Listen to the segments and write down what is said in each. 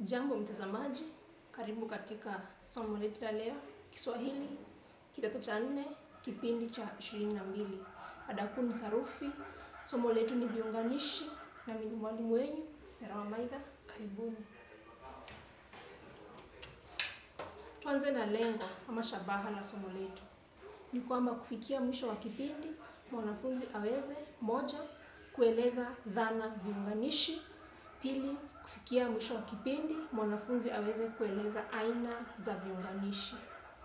Jambo mtazamaji, karibu katika somo letu la leo, Kiswahili kidato cha nne, kipindi cha ishirini na mbili. Mada kuu ni sarufi. Somo letu ni viunganishi, na mimi ni mwalimu wenyu Sera Wamaitha. Karibuni. Tuanze na lengo ama shabaha la somo letu ni kwamba kufikia mwisho wa kipindi mwanafunzi aweze moja, kueleza dhana viunganishi; pili, kufikia mwisho wa kipindi mwanafunzi aweze kueleza aina za viunganishi.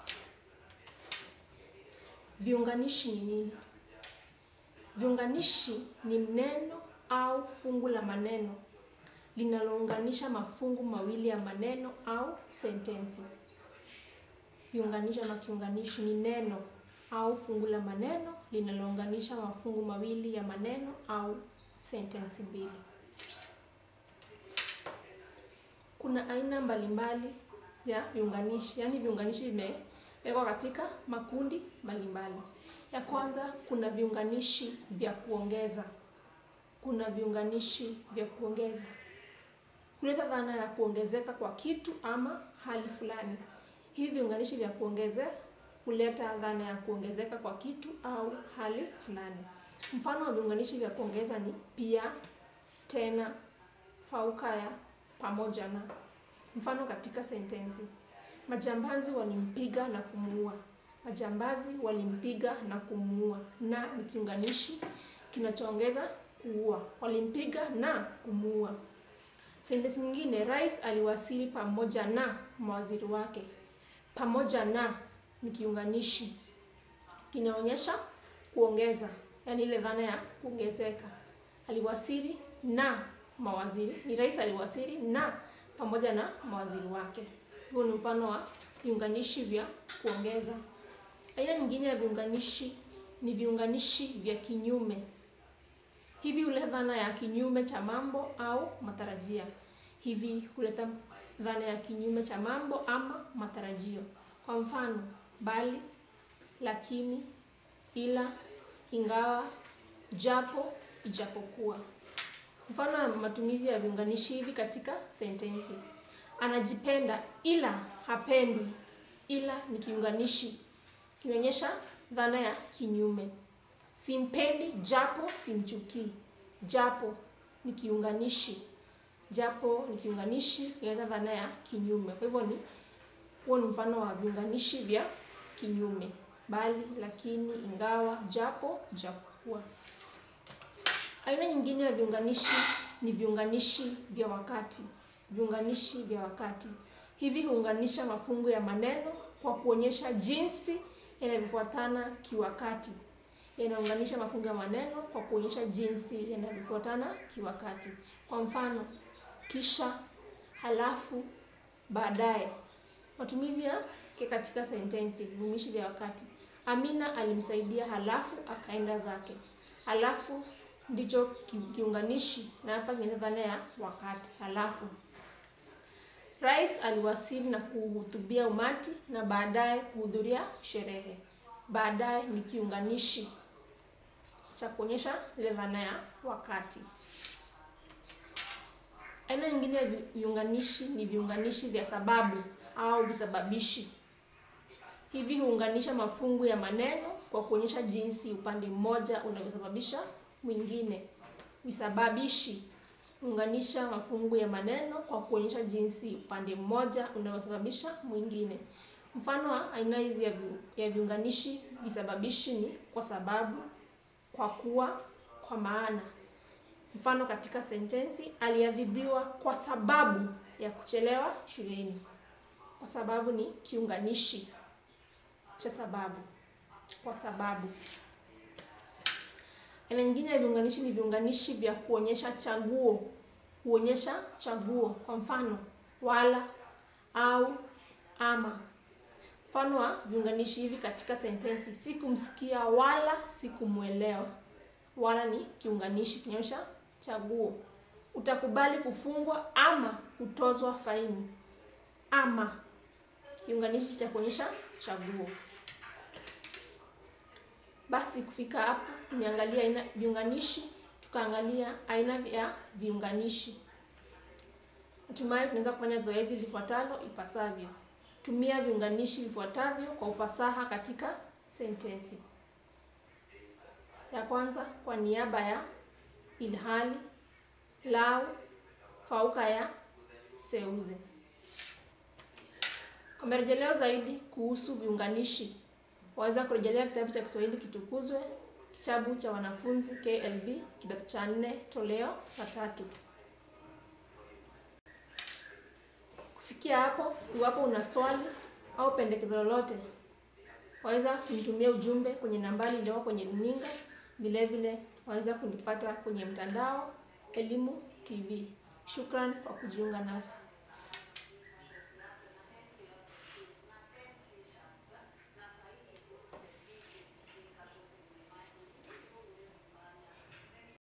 Viunganishi ni nini? Viunganishi ni neno au fungu la maneno linalounganisha mafungu mawili ya maneno au sentensi. Viunganishi ama kiunganishi ni neno au fungu la maneno linalounganisha mafungu mawili ya maneno au sentensi mbili. Kuna aina mbalimbali ya viunganishi, yaani viunganishi vimewekwa katika makundi mbalimbali. Ya kwanza, kuna viunganishi vya kuongeza. Kuna viunganishi vya kuongeza kuleta dhana ya kuongezeka kwa kitu ama hali fulani. Hivi viunganishi vya kuongezea huleta dhana ya kuongezeka kwa kitu au hali fulani. Mfano wa viunganishi vya kuongeza ni pia, tena, fauka ya, pamoja na. Mfano katika sentensi: majambazi walimpiga na kumuua. Majambazi walimpiga na kumuua. Na ni kiunganishi kinachoongeza kuua. Walimpiga na kumuua. Sentensi nyingine: rais aliwasili pamoja na mawaziri wake. Pamoja na ni kiunganishi kinaonyesha kuongeza, yaani ile dhana ya kuongezeka. Aliwasili na mawaziri, ni rais aliwasili na pamoja na mawaziri wake. Huo ni mfano wa viunganishi vya kuongeza. Aina nyingine ya viunganishi ni viunganishi vya kinyume. Hivi huleta dhana ya kinyume cha mambo au matarajia. Hivi huleta dhana ya kinyume cha mambo ama matarajio. Kwa mfano, bali, lakini, ila, ingawa, japo, ijapokuwa. Mfano wa matumizi ya viunganishi hivi katika sentensi: anajipenda ila hapendwi. Ila ni kiunganishi kinaonyesha dhana ya kinyume. Simpendi japo simchukii. Japo ni kiunganishi, japo ni kiunganishi kinaleta dhana ya kinyume. Kwa hivyo ni huo ni mfano wa viunganishi vya kinyume: bali, lakini, ingawa, japo, ijapokuwa. Aina nyingine ya viunganishi ni viunganishi vya wakati. Viunganishi vya wakati hivi huunganisha mafungu ya maneno kwa kuonyesha jinsi yanavyofuatana kiwakati. Yanaunganisha mafungu ya maneno kwa kuonyesha jinsi yanavyofuatana kiwakati. Kwa mfano, kisha, halafu, baadaye. Matumizi yake katika sentensi: viunganishi vya wakati. Amina alimsaidia halafu akaenda zake. Halafu ndicho kiunganishi na hapa kina dhana ya wakati. Halafu rais aliwasili na kuhutubia umati na baadaye kuhudhuria sherehe. Baadaye ni kiunganishi cha kuonyesha ile dhana ya wakati. Aina nyingine ya viunganishi ni viunganishi vya sababu au visababishi. Hivi huunganisha mafungu ya maneno kwa kuonyesha jinsi upande mmoja unavyosababisha mwingine. Visababishi huunganisha mafungu ya maneno kwa kuonyesha jinsi upande mmoja unavyosababisha mwingine. Mfano wa aina hizi ya viunganishi visababishi ni kwa sababu, kwa kuwa, kwa maana. Mfano katika sentensi: aliadhibiwa kwa sababu ya kuchelewa shuleni. Kwa sababu ni kiunganishi cha sababu, kwa sababu. Aina nyingine ya viunganishi ni viunganishi vya kuonyesha chaguo. Huonyesha chaguo. Kwa mfano, wala, au, ama. Mfano wa viunganishi hivi katika sentensi: sikumsikia wala sikumwelewa. Wala ni kiunganishi kinaonyesha chaguo. Utakubali kufungwa ama kutozwa faini. Ama kiunganishi cha kuonyesha chaguo. Basi kufika hapo tumeangalia aina viunganishi, tukaangalia aina ya viunganishi. Hatimaye tunaweza kufanya zoezi lifuatalo ipasavyo. Tumia viunganishi vifuatavyo kwa ufasaha katika sentensi. Ya kwanza, kwa niaba ya, ilhali, lau, fauka ya, seuze. Kwa marejeleo zaidi kuhusu viunganishi, waweza kurejelea kitabu cha Kiswahili Kitukuzwe, kitabu cha wanafunzi KLB, kidato cha nne, toleo la tatu. Kufikia hapo, iwapo una swali au pendekezo lolote, waweza kunitumia ujumbe kwenye nambari iliyoko kwenye runinga. Vile vile waweza kunipata kwenye mtandao Elimu TV. Shukran kwa kujiunga nasi.